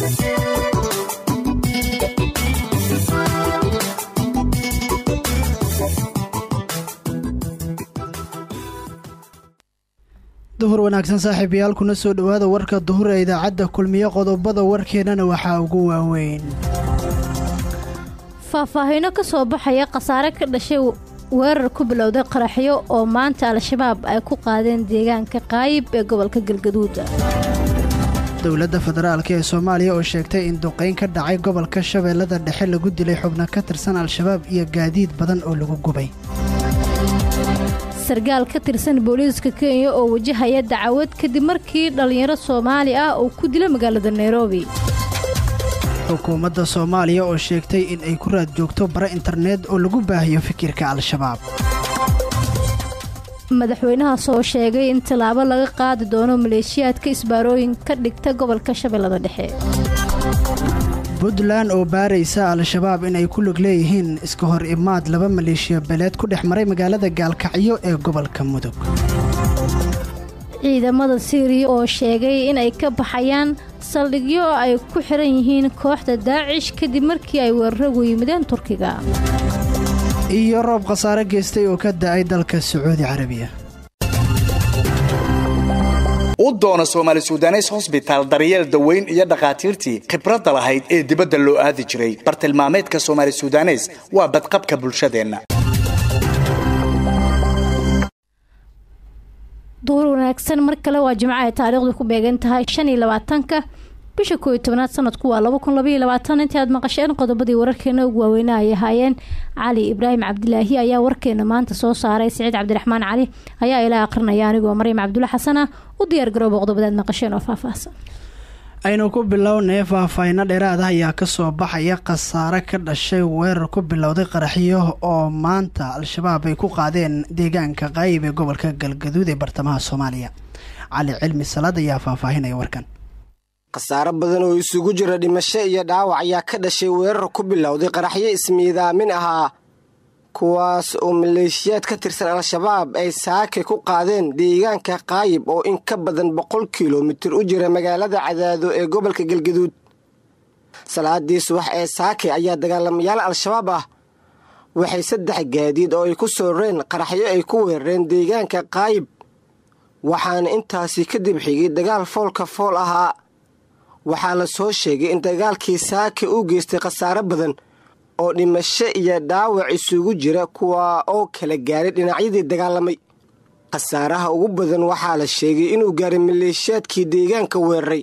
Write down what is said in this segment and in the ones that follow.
duhur wanaagsan saaxiibayaal kuna soo dhowaada warka duhur ee idaacadda kulmiye qodobada warkeennana waxaa ugu waaweyn faahfaahiino ka soo baxaya khasaare ka dhashay weerar ku bilowday qaraxyo oo maanta al-shabaab ay ku qaadeen deegaanka qaayib ee gobolka galgaduud dowladda federaalk ee soomaaliya oo sheegtay in duqayn ka dhacay gobolka shabeellada dhexe lagu dilay xubno ka tirsan al-shabaab iyo gaadiid badan oo lagu gubay sarkaal ka tirsan booliiska kenya oo wajahaya dacwad kadib markii dhallinyaro soomaali ah uu ku dilo magaalada nairobi xukuumadda soomaaliya oo sheegtay in ay ku raad joogto bara internet oo lagu baahiyo fikirka al-shabaab madaxweynaha soo sheegay in tallaabo laga qaadi doono maleeshiyaadka isbaarooyin ka dhigta gobolka shabeellada dhexe puntland oo baaraysa al-shabaab inay ku lug leeyihiin iska hor imaad laba maleeshiya beleed ku dhex maray magaalada gaalkacyo ee gobolka mudug ciidamada siiriya oo sheegay in ay ka baxayaan saldhigyo ay ku xiran yihiin kooxda daacish kadib markii ay weeraragu yimideen turkiga iyo roob khasaare geystay oo ka da'ay dalka sacuudi carabiya u doono soomaali sudanes hosbitaal daryeel daweyn iyo dhakhaatiirtii khibradda lahayd ee dibadda loo aadi jiray bartilmaameedka soomaali sudanes waa badqabka bulshadeenna duur wanaagsan mar kale waa jimco ay taariikhdu ku beegan tahay shan iyo labaatanka bisha kooiyo tobanaad sanadku waa laba kun labaiyo labaatan intii aad maqasheen qodobadii wararkeena ugu waaweyna ay ahaayeen cali ibraahim cabdilaahi ayaa warkeena maanta soo saaray siciid cabdiraxmaan cali ayaa ilaa aqrinaya anigoo maryam cabdulla xasana u diyaar garooba qodobadaad maqasheen oo faahfaahsan aynu ku bilownay faahfaahinno dheeraad ah ayaa kasoo baxaya khasaare ka dhashay weerar ku bilowday qaraxyo oo maanta al-shabaab ay ku qaadeen deegaanka qaayib ee gobolka galgaduud ee bartamaha soomaaliya cali cilmi salaad ayaa faahfaahinaya warkan khasaaro badan oo isugu jira dhimasho iyo dhaawac ayaa ka dhashay weerar ku bilowday qaraxyo ismiidaamin ahaa kuwaas oo maleeshiyaad ka tirsan al-shabaab ay saake ku qaadeen deegaanka qaayib oo in ka badan boqol kilomitir u jira magaalada cadaado ee gobolka galgaduud salaadii subax ee saake ayaa dagaalamayaal al-shabaab ah waxay saddex gaadiid oo ay ku sooreen qaraxyo ay ku weerareen deegaanka qaayib waxaana intaasi kadib xigay dagaal foolka fool ahaa waxaa la soo sheegay in dagaalkii saake uu geystay khasaare badan oo dhimasho iyo dhaawac isugu jira kuwa oo kala gaaray dhinacyadii dagaalamay khasaaraha ugu badan waxaa la sheegay inuu gaaray maleeshiyaadkii deegaanka weeraray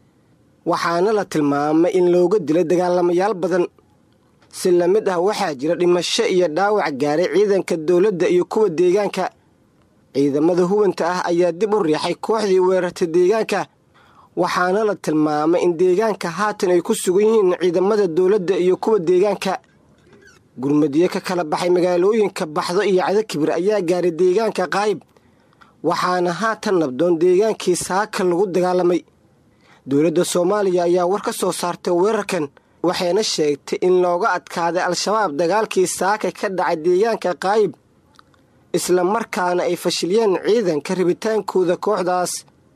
waxaana la tilmaamay in looga dilay dagaalamayaal badan si la mid ah waxaa jira dhimasho iyo dhaawac gaaray ciidanka dowladda iyo kuwa deegaanka ciidamada hubanta ah ayaa dib u riixay kooxdii weerartay deegaanka waxaana la tilmaamay in deegaanka haatan ay ku sugan yihiin ciidamada dowladda iyo kuwa deegaanka gurmadyo ka kala baxay magaalooyinka baxdo iyo cadakibir ayaa gaaray deegaanka qaayib waxaana haatan nabdoon deegaankii saaka lagu dagaalamay dowladda soomaaliya ayaa war ka soo saartay weerarkan waxayna sheegtay in looga adkaaday al-shabaab dagaalkii saaka ka dhacay deegaanka qaayib isla markaana ay fashiliyeen ciidanka rabitaankooda kooxdaas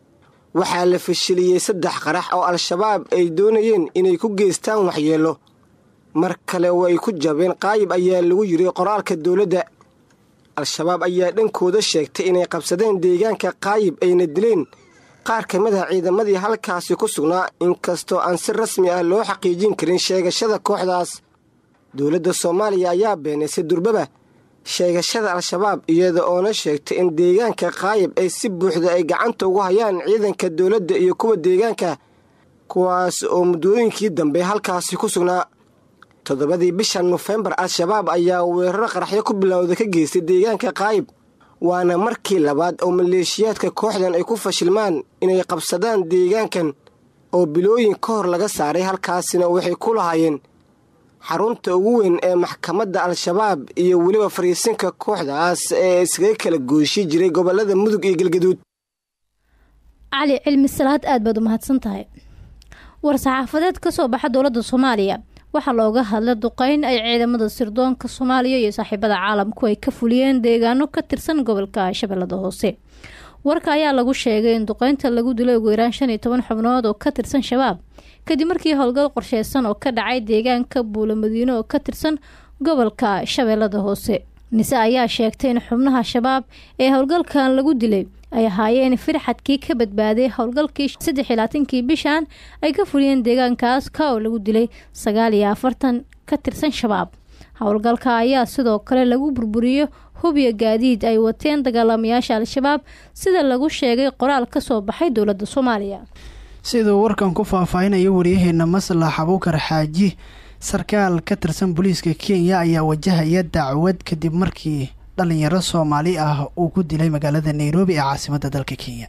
waxaa la fashiliyey saddex qarax oo al-shabaab ay doonayeen inay ku geystaan waxyeello mar kale oo ay ku jabeen qaayib ayaa lagu yiri qoraalka dowladda al-shabaab ayaa dhankooda sheegtay inay qabsadeen deegaanka qaayib ayna dileen qaar ka mid ah ciidamadii halkaasi ku sugnaa inkastoo aan si rasmi ah loo xaqiijin karin sheegashada kooxdaas dowladda soomaaliya ayaa beenaysay durbaba sheegashada al-shabaab iyada oona sheegtay in deegaanka qaayib ay si buuxda ay gacanta ugu hayaan ciidanka dowladda iyo kuwa deegaanka kuwaas oo muddooyinkii dambe halkaasi ku sugnaa toddobadii bisha nofembar al-shabaab ayaa weeraro qaraxyo ku bilowda ka geystay deegaanka qaayib waana markii labaad oo maleeshiyaadka kooxdan ay ku fashilmaan inay qabsadaan deegaankan oo bilooyin ka hor laga saaray halkaasina waxay ku lahaayeen xarunta ugu weyn ee maxkamadda al-shabaab iyo weliba fariisinka kooxdaas ee iskaga kala gooshi jiray gobolada mudug iyo galgaduud cali cilmi salaad aad baad u mahadsan tahay war-saxaafadeed ka soo baxa dowladda soomaaliya waxaa looga hadlay duqeyn ay ciidamada sirdoonka soomaaliya iyo saaxiibada caalamku ay ka fuliyeen deegaano ka tirsan gobolka shabeellada hoose warka ayaa lagu sheegay in duqeynta lagu dilay ugu yaraan shan iyo toban xubnood oo ka tirsan shabaab kadib markii howlgal qorsheysan oo ka dhacay deegaanka buulamadiino oo ka tirsan gobolka shabeellada hoose nise ayaa sheegtay in xubnaha shabaab ee howlgalkan lagu dilay ay ahaayeen firxadkii ka badbaaday howlgalkii saddex iyo labaatankii bishan ay ka fuliyeen deegaankaas ka oo lagu dilay sagaal iyo afartan ka tirsan shabaab howlgalka ayaa sidoo kale lagu burburiyo hubiya gaadiid ay wateen dagaalamayaasha al-shabaab sida lagu sheegay qoraal ka soo baxay dowladda soomaaliya siduu warkan ku faahfaahinayo waryaheena maslax abuukar xaaji sarkaal ka tirsan booliiska kenya ayaa wajahaya dacwad kadib markii dhalinyaro soomaali ah uu ku dilay magaalada nairobi ee caasimadda dalka kenya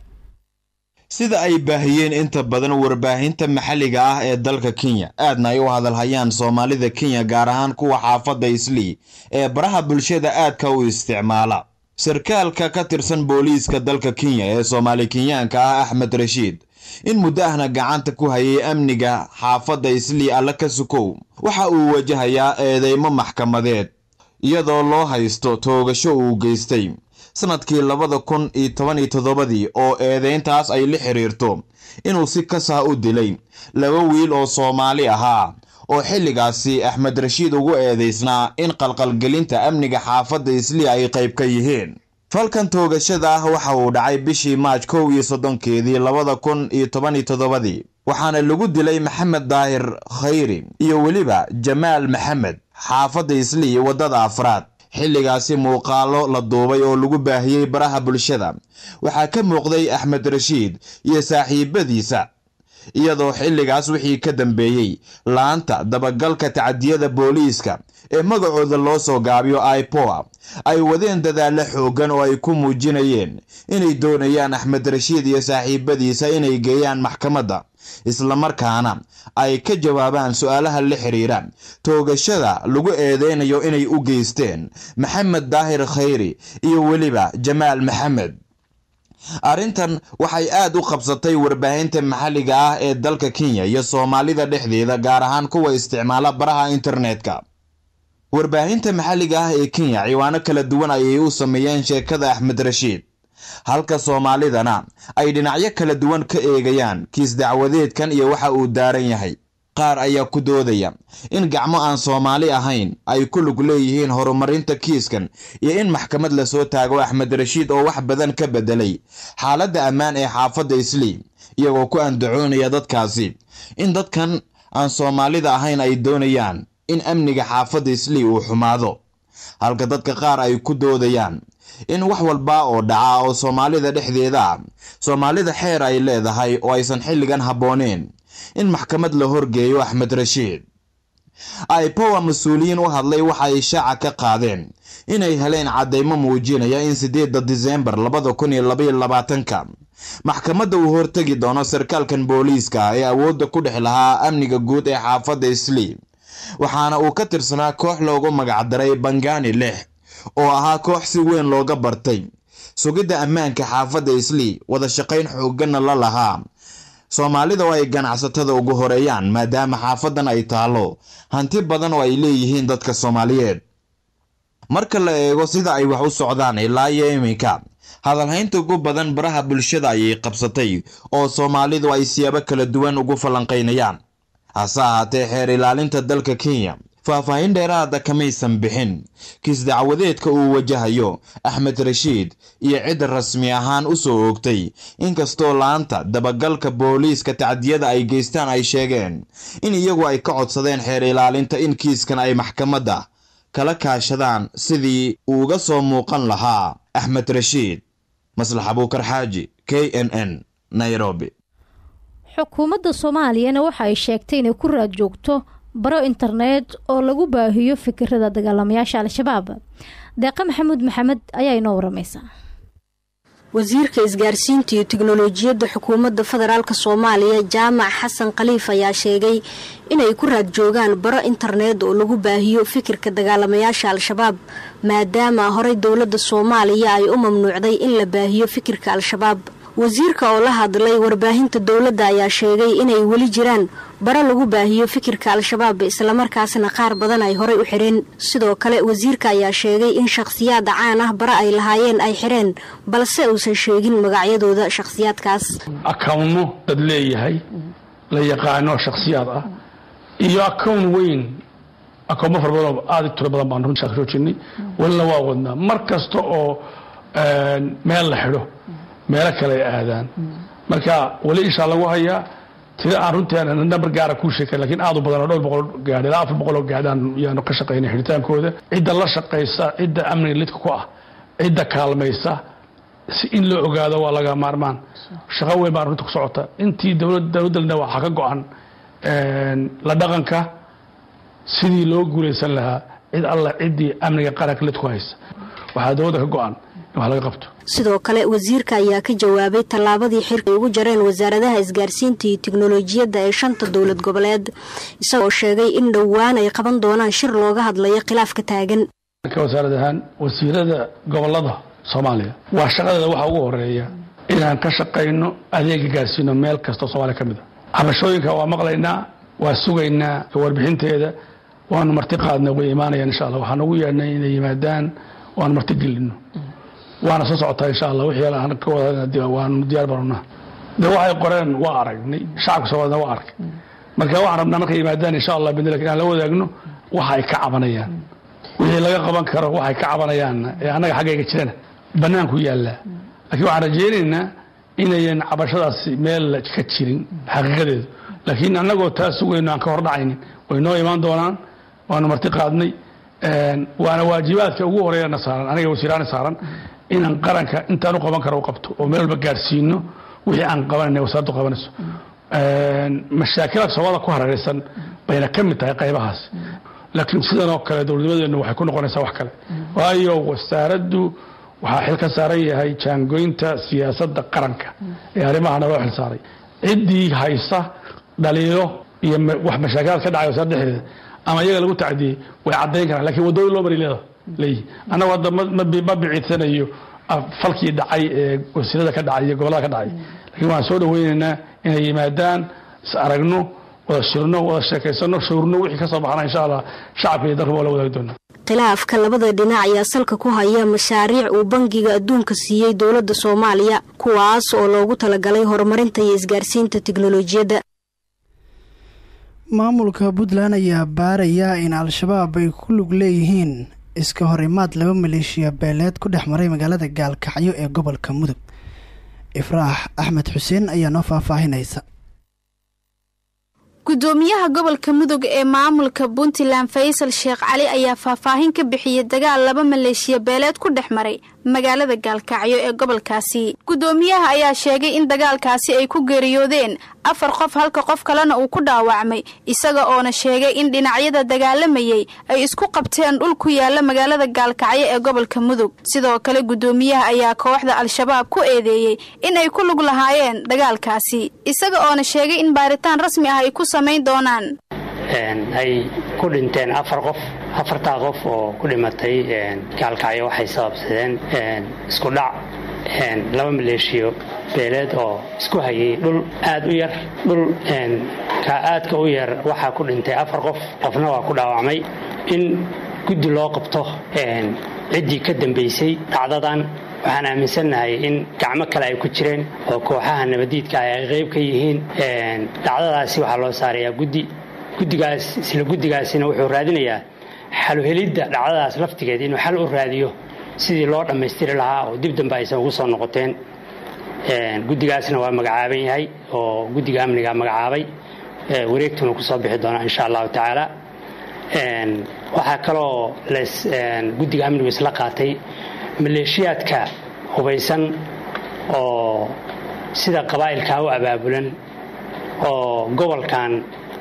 sida ay baahiyeen inta badan warbaahinta maxalliga ah ee dalka kenya aadna ay u hadalhayaan soomaalida kenya gaar ahaan kuwa xaafadda islii ee baraha bulshada aadka u isticmaala sarkaalka ka tirsan booliiska dalka kenya ee soomaali kenyaanka ah axmed rashiid in muddo ahna gacanta ku hayay amniga xaafadda islii alla ka sukow waxa uu wajahayaa eedeymo maxkamadeed iyadoo loo haysto toogasho uu geystay sanadkii labada kun iyo toban iyo toddobadii oo eedeyntaas ay la xiriirto inuu si kasah u dilay laba wiil oo soomaali ahaa oo xilligaasi axmed rashiid ugu eedeysnaa in qalqalgelinta amniga xaafadda islii ay qayb ka yihiin falkan toogashada ah waxa uu dhacay bishii maaj kow iyo soddonkeedii labada kun iyo toban iyo toddobadii waxaana lagu dilay maxamed daahir khayri iyo weliba jamaal maxamed xaafadda islii waddada afraad xilligaasi muuqaalo la duubay oo lagu baahiyey baraha bulshada waxaa ka muuqday axmed rashiid iyo saaxiibadiisa iyadoo xilligaas wixii ka dambeeyey laanta dabagalka tacdiyada booliiska ee magacooda loo soo gaabiyo ipoa ay wadeen dadaalla xooggan oo ay ku muujinayeen inay doonayaan axmed rashiid iyo saaxiibadiisa inay geeyaan maxkamadda islamarkaana ay ka jawaabaan su-aalaha la xiriira toogashada lagu eedeynayo inay u geysteen maxamed daahir khayri iyo weliba jamaal maxamed arrintan waxay aad u qabsatay warbaahinta maxalliga ah ee dalka kenya iyo soomaalida dhexdeeda gaar ahaan kuwa isticmaala baraha internetka warbaahinta maxalliga ah ee kenya ciwaano kala duwan ayay u sameeyeen sheekada axmed rashiid halka soomaalidana ay dhinacyo kala duwan ka eegayaan kiis dacwadeedkan iyo waxa uu daaran yahay qaar ayaa ku doodaya in gacmo aan soomaali ahayn ay ku lug leeyihiin horumarinta kiiskan iyo in maxkamad lasoo taago axmed rashiid oo wax badan ka bedelay xaaladda ammaan ee xaafadda islii iyagoo ku andacoonaya dadkaasi in dadkan aan soomaalida ahayn ay doonayaan in amniga xaafadda islii uu xumaado halka dadka qaar ay ku doodayaan in wax walba oo dhaca oo soomaalida dhexdeeda ah soomaalida xeer ay leedahay oo aysan xilligan habbooneen in maxkamad la horgeeyo axmed rashiid ipowa mas-uuliyiin u hadlay waxa ay shaaca ka qaadeen inay heleen caddaymo muujinaya in siddeedda diseembar labada kun iyo labaiyo labaatanka maxkamadda uu hortegi doono sarkaalkan booliiska ee awoodda ku dhex lahaa amniga guud ee xaafadda islii waxaana uu ka tirsanaa koox loogu magacdaray bangani lix oo ahaa koox si weyn looga bartay sugidda ammaanka xaafadda islii wada shaqayn xoogganna la lahaa soomaalida oo ay ganacsatada ugu horeeyaan maadaama xaafadan ay taalo hanti badan oo ay leeyihiin dadka soomaaliyeed marka la eego sida ay wax u socdaan ilaa iyo iminka hadalhaynta ugu badan baraha bulshada ayay qabsatay oo soomaalidu ay siyaabo kala duwan ugu falanqaynayaan hase ahaatee xeer ilaalinta dalka kenya faahfaahin dheeraada kamaysan bixin kiis dacwadeedka uu wajahayo axmed rashiid iyo cid rasmi ahaan u soo oogtay inkastoo laanta dabagalka booliiska tacdiyada ay geystaan ay sheegeen in iyagu ay ka codsadeen xeer ilaalinta in kiiskan ay maxkamadda kala kaashadaan sidii uuga soo muuqan lahaa axmed rashiid maslax abuukar xaaji k n n nairobi xukuumadda soomaaliyana waxa ay sheegtay inay ku raad joogto baro internet oo lagu baahiyo fikirada dagaalamayaasha al-shabaab deeqa maxamuud maxamed ayaa inoo waramaysa wasiirka isgaarsiinta iyo tiknolojiyadda xukuumadda federaalk soomaaliya jaamac xasan khaliif ayaa sheegay inay ku raad joogaan baro internet oo lagu baahiyo fikirka dagaalamayaasha al-shabaab maadaama horey dowladda soomaaliya ay u mamnuucday in la baahiyo fikirka al-shabaab wasiirka oo la hadlay warbaahinta dowladda ayaa sheegay inay weli jiraan baro lagu baahiyo fikirka al-shabaab islamarkaasna qaar badan ay horey u xidheen sidoo kale wasiirka ayaa sheegay in shakhsiyaada caan ah bara ay lahaayeen ay xidheen balse uusan sheegin magacyadooda shakhsiyaadkaas akawno dad leeyahay la yaqaano shakhsiyaad ah iyo akown weyn akoomo fara badanoo aada u tiro badan baan runtii soo jirnay walina waa wadnaa mar kasta oo meel la xidho meelo kale ay aadaan marka weli ishaa lagu hayaa tida aan runtii nambar gaara kuu sheekay lakiin aad u badan oo dhowr boqol gaadh ilaa afar boqol oo gaadhaan yaanu ka shaqaynay xidhitaankooda cidda la shaqaysa cidda amniga lidka ku ah cidda kaalmaysa si in loo ogaado waa laga maarmaan shaqo weyn baan runta ku socota intii dowladalna waxaa ka go-an la dhaqanka sidii loo guulaysan lahaa cid alla ciddii amniga qaranka lidku haysa waxaa dowladda ka go-an in wax laga qabto sidoo kale wasiirka ayaa ka jawaabay tallaabadii xirka ay ugu jareen wasaaradaha isgaarsiinta iyo tiknolojiyadda ee shanta dowlad goboleed isagoo sheegay in dhowaan ay qaban doonaan shir looga hadlayo khilaafka taagan wasaarad ahaan wasiirada gobolada soomaaliya waa shaqadeeda waxaa ugu horeeya inaan ka shaqayno adeega gaarsiino meel kastoo soomaaliya ka mid a cabashooyinka waa maqlaynaa waa sugaynaa warbixinteeda waanu marti qaadna way imaanayaan insha alla waxaan ugu yeedhnay inay yimaadaan waanu marti gelino waana soo socotaa insha alla wixii ka wada waanu diyaar barana de waxay qoreen waa aragnay shacabka soomaalina waa arkay marka waxaan rabnaa markay yimaadaan insha allah bidn inaan la wadaagno waxa ay ka cabanayaan wixii laga qaban karo waxay ka cabanayaanna ee annaga xaggayga jirana bannaanku yaallaa laakiin waxaan rajaynaynaa inayan cabashadaasi meel ka jirin xaqiiqadeedu laakiin annagoo taa sugayno aan ka hordhacaynin way noo imaan doonaan waanu marti qaadnay waana waajibaadka ugu horeeyana saaran aniga wasiiraana saaran inaan qaranka intaan u qaban karo u qabto oo meel walba gaarsiino wixii aan qabanayna wasaaraddu qabanayso mashaakilada soomaalida ku hareeraysan bayna ka mid tahay qaybahaas laakiin sidan oo kale dowladnimadeennu waxay ku noqonaysaa wax kale waayo wasaaraddu waxaa xil ka saaran yahay jaangoynta siyaasadda qaranka ee arrimahana loo xil saaray ciddii haysa dhaliilo iyo wax mashaakilaad ka dhacay wasaaradda dhexdeeda ama iyaga lagu tacdiyey way caddayn karaan lakiin waddooyin loo mari leeda leeyihi annagu hadda ma biciidsanayo falkii dhacay ee wasiirada ka dhacay iyo gobollada ka dhacay lakiin waxaan soo dhaweynaynaa inay yimaadaan is aragno wada shirno wada sheekaysano shawrno wixii ka soo baxana insha allah shacabka iyo dalka waa la wadaagi doonaa khilaafka labada dhinac ayaa salka ku haya mashaariic uu bangiga adduunka siiyey dowladda soomaaliya kuwaas oo loogu talagalay horumarinta iyo isgaarsiinta tiknolojiyadda maamulka puntland ayaa baaraya in al-shabaab ay ku lug leeyihiin iska horimaad laba maleeshiya beeleed ku dhex maray magaalada gaalkacyo ee gobolka mudug ifraax axmed xuseen ayaa noo faahfaahinaysa gudoomiyaha gobolka mudug ee maamulka puntland faysal sheekh cali ayaa faahfaahin ka bixiyey dagaal laba maleeshiya beeleed ku dhex maray magaalada gaalkacyo ee gobolkaasi gudoomiyaha ayaa sheegay in dagaalkaasi ay ku geeriyoodeen afar qof halka qof kalena uu ku dhaawacmay isaga oona sheegay in dhinacyada dagaalamayay ay isku qabteen dhul ku yaala magaalada gaalkacyo ee gobolka mudug sidoo kale gudoomiyaha ayaa kooxda al-shabaab ku eedeeyey in ay ku lug lahaayeen dagaalkaasi isaga oona sheegay in baaritaan rasmi ah ay ku samayn doonaan ay ku dhinteen afar qof afartaa qof oo ku dhimatay gaalkacyo waxay sababsadeen isku dhac laba maleeshiyo beeleed oo isku hayay dhul aad u yar dhul ka aadka u yar waxaa ku dhintay afar qof qofna waa ku dhaawacmay in guddi loo qabto ciddii ka dambaysay dhacdadan waxaan aaminsannahay in gacmo kale ay ku jireen oo kooxaha nabadiidka ah ay qayb ka yihiin dhacdadaasi waxaa loo saarayaa guddi guddigaas isla guddigaasina wuxuu raadinayaa xaluhelidda dhacdadaas laftigeed inuu xal u raadiyo sidii loo dhammaystiri lahaa oo dib dambe aysan ugu soo noqoteen guddigaasna waa magacaaban yahay oo guddiga amniga magacaabay wareegtuna ku soo bixi doonaa insha allahu tacaala waxaa kaloo guddiga amnigu isla qaatay maleeshiyaadka hubaysan oo sida qabaa'ilkaa u abaabulan oo gobolkan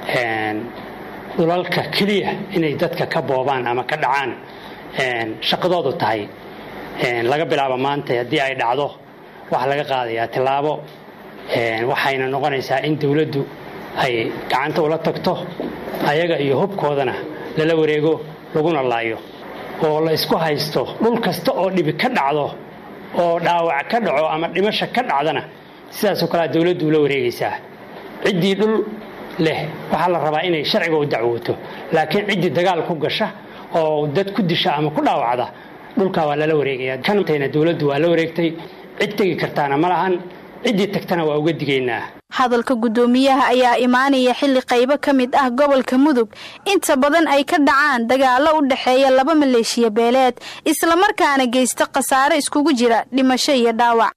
dhulalka keliya inay dadka ka boobaan ama ka dhacaan shaqadoodu tahay laga bilaabo maanta haddii ay dhacdo waxaa laga qaadayaa tillaabo waxayna noqonaysaa in dowladdu ay gacanta ula tagto ayaga iyo hubkoodana lala wareego laguna laayo oo la isku haysto dhul kasta oo dhibi ka dhacdo oo dhaawac ka dhaco ama dhimasha ka dhacdana sidaasoo kalea dowladdu ula wareegaysaa ciddii dhul leh waxaa la rabaa inay sharciga u dacwooto laakiin ciddii dagaal ku gasha oo dad ku disha ama ku dhaawacda dhulkaa waa lala wareegaya kantayna dowladdu waa la wareegtay cid tegi kartaana ma lahan ciddii tagtana waa uga digaynaa hadalka guddoomiyaha ayaa imaanaya xilli qaybo ka mid ah gobolka mudug inta badan ay ka dhacaan dagaallo u dhexeeya laba maleeshiya beeleed islamarkaana geysta khasaare iskugu jira dhimasho iyo dhaawac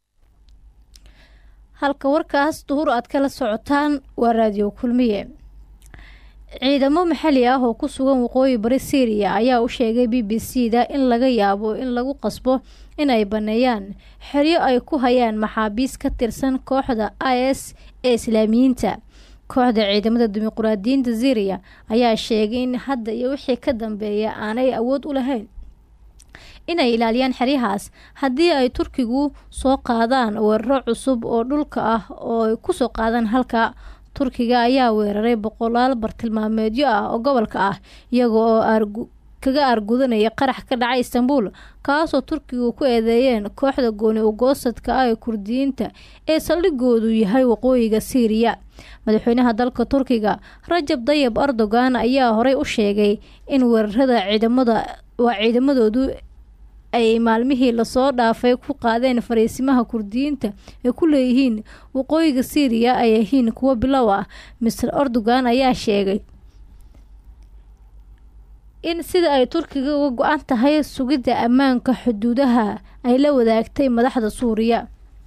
halka warkaas duhur aad kala socotaan waa raadiyo kulmiye ciidamo maxali ah oo ku sugan waqooyi bari syriya ayaa u sheegay b b c da in laga yaabo in lagu qasbo in ay baneeyaan xeryo ay ku hayaan maxaabiis ka tirsan kooxda i s ee islaamiyiinta kooxda ciidamada dimuquraadiyiinta syriya ayaa sheegay in hadda iyo wixii ka dambeeya aanay awood u lahayn inay ilaaliyaan xeryahaas haddii ay turkigu soo qaadaan weeraro cusub oo dhulka ah oo ay kusoo qaadaan halka turkiga ayaa weeraray boqolaal bartilmaameedyo ah oo gobolka ah iyaga oo kaga aargudanaya qarax ka dhacay istanbul kaasoo turkigu ku eedeeyeen kooxda gooni ugoosadka ah ee kurdiyiinta ee saldhigoodu yahay waqooyiga siiriya madaxweynaha dalka turkiga rajab dayib erdogan ayaa horey u sheegay in weerarada ciidamada waa ciidamadoodu ay maalmihii lasoo dhaafay ku qaadeen fariisimaha kurdiyiinta ee ku leeyihiin waqooyiga syriya ay yihiin kuwo bilow ah mister erdogan ayaa sheegay in sida ay turkiga uga go-an tahay sugidda ammaanka xuduudaha ay la wadaagtay madaxda suuriya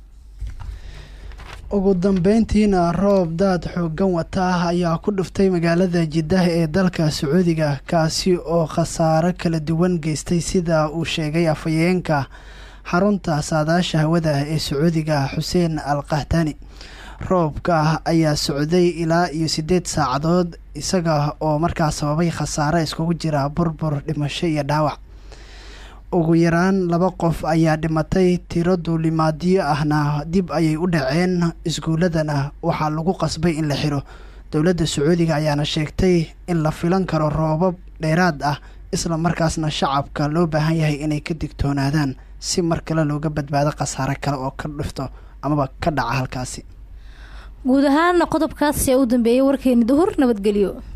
ugu dambeyntiina roob daad xoogan wata ah ayaa ku dhuftay magaalada jiddah ee dalka sacuudiga kaasi oo khasaaro kala duwan geystay sida uu sheegay afhayeenka xarunta saadaasha hawada ee sacuudiga xuseen al kahtani roobka ayaa socday ilaa iyo siddeed saacadood isaga oo markaa sababay khasaare iskugu jira burbur dhimasho iyo dhaawac ugu yaraan laba qof ayaa dhimatay tiro duulimaadyo ahna dib ayay u dhaceen iskuuladana waxaa lagu qasbay in la xiro dowladda sacuudiga ayaana sheegtay in la filan karo roobab dheeraad ah isla markaasna shacabka loo baahan yahay inay ka digtoonaadaan si mar kale looga badbaado khasaare kale oo ka dhifto amaba ka dhaca halkaasi guud ahaan qodobkaas ee u dambeeyay warkeeni duhur nabadgelyo